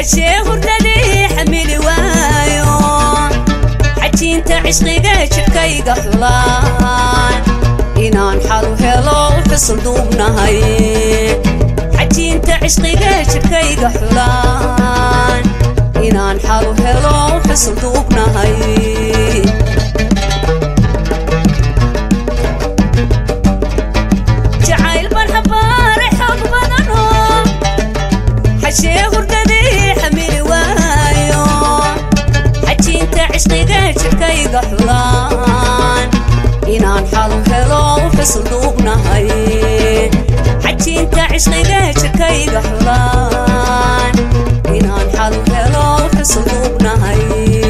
xajee hurdadii xamili waayo xajiinta cishqiga jidhkayga xulaan inaan xalu helo xusul duubnahay xajiinta cishqiga jidhkayga xulaan inaan xalu helo xusul duubnahay jacayl baan xabaare xoog badano xashee hurdadii xamili waayo xajiinta cishqiga jidhkayga xulaan inaan xalu helo xusul duubnahay xajiinta cishqiga jidhkayga xulaan inaan xalu helo xusul duubnahay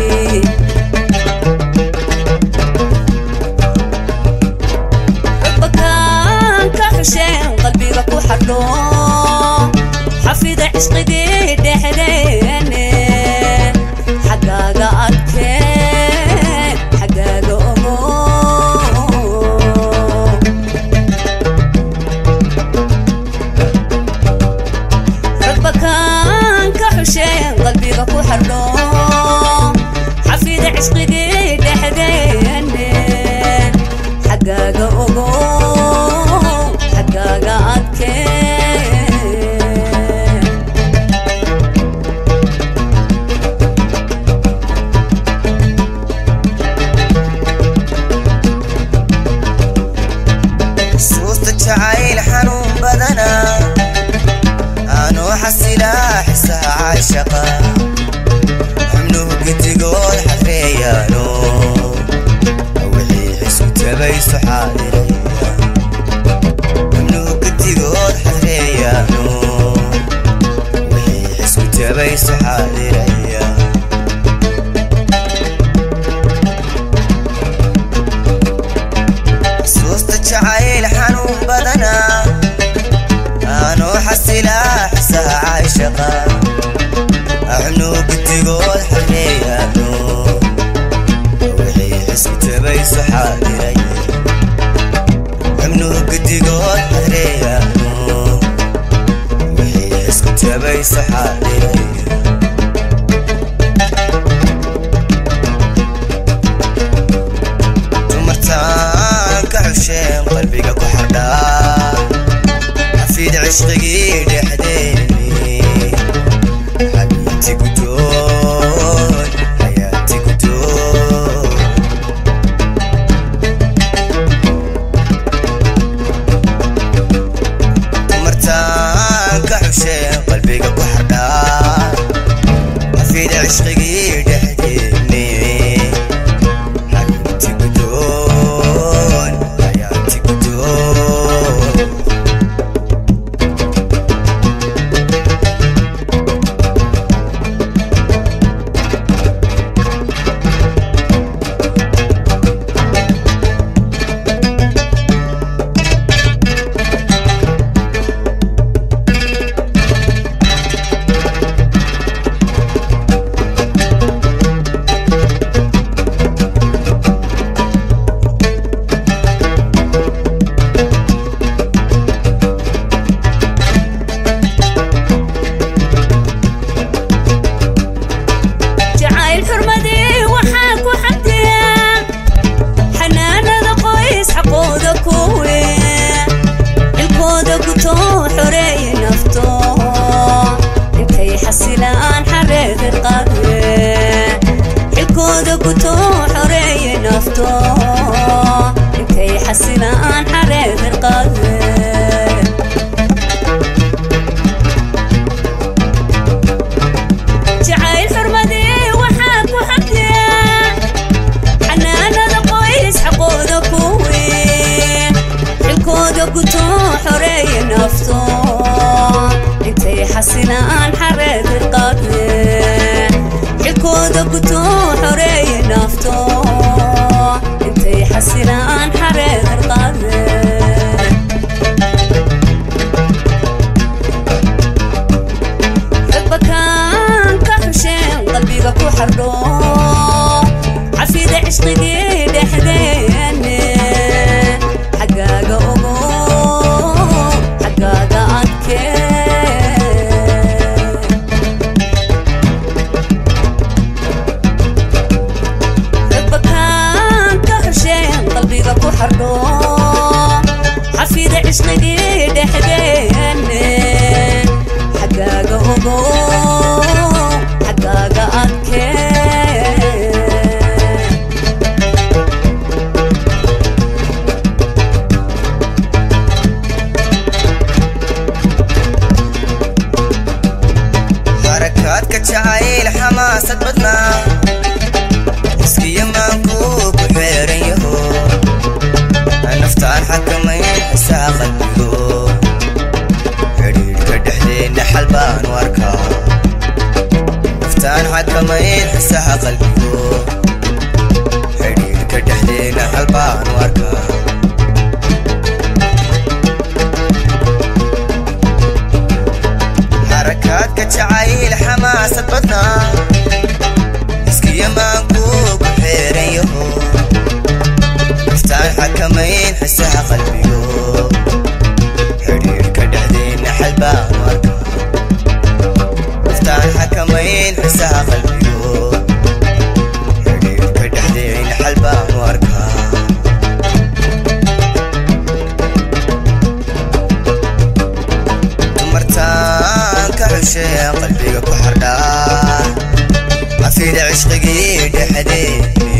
bakaanka xusheen qalbiga ku xadho xafida cishqigii dhexdeene xaggaaga adkeen xaggaaga ogo bakaanka xusheen qalbiga ku xadho xafida cishqigii dhexdeene xaggaaga ogo xaggaaga adkeen suusta jacayl xanuun badana aanoo xasilaa xisaha caashaqa xubnuhu gedigood xadreeyaano wixii xisku tabayso xaadiraya xubnuhu gedigood xadreeyaano wixii xisku tabayso xaadiraya suusta jacayl xanuun badana aanoo xasilaa xisaha caashaqa axnuu gedigood xareeyaano wixii xisku tabayso xaadiray xubnuhu gedigood xareeyaano wixii xisku tabayso xaadiray dumartaan ka xusheen qalbiga ku xardhaa xafiid cishqigii dhexdeeni xabiibti gudoon xayaati gudoon dumartaan ka xusheen qalbiga ku xardhaa xafiid cishqigii dhexdeeni xabiibti gudoon xayaati gudoon jacayl xurmadii waxaa ku xamdiya xanaanada qoys xaqooda kuwe cilkooda guto xoreeye nafto intay xasilaan xareerir qadwe xilkooda guto xoreeye nafto intay xasilaan xareerir qadwe jacayl xurmadii waxaa ku xamdiya xanaanada qoys xaqooda kuwe xilkooda guto xoreeye nafto intay xasilaan xareerir qadwe xilkooda guto xoreeye nafto intay xasilaan xareerir qadwe bakaanka xusheen qalbiga ku xardho xafida cishqigii dhexdeene xaggaaga ogo xaggaaga adkeen xarakaadka jacayl xamaasad badnaa iskiyo maankuu ku xeeran yaho naftaan xakamayn xisaa qalbigo xidhiidhka dhexdeenna xal baan u arkaa naftaan xakamayn xisaha qalbigo xidhiidhka dhexdeenna xal baan u arkaa xarakaadka jacayl xamaasad badnaa iskiyo maankuu ku xeeran yaho naftaan xakamayn xisaha qalbigo xidhiidhka dhexdeenna xal baan u arkaa naftaan xakamayn xisaha qalbigo xidhiidhka dhexdeenna xal baan u arkaa dumartaan ka xushee qalbiga ku xardhaa cafida cishqigii dhexdeeni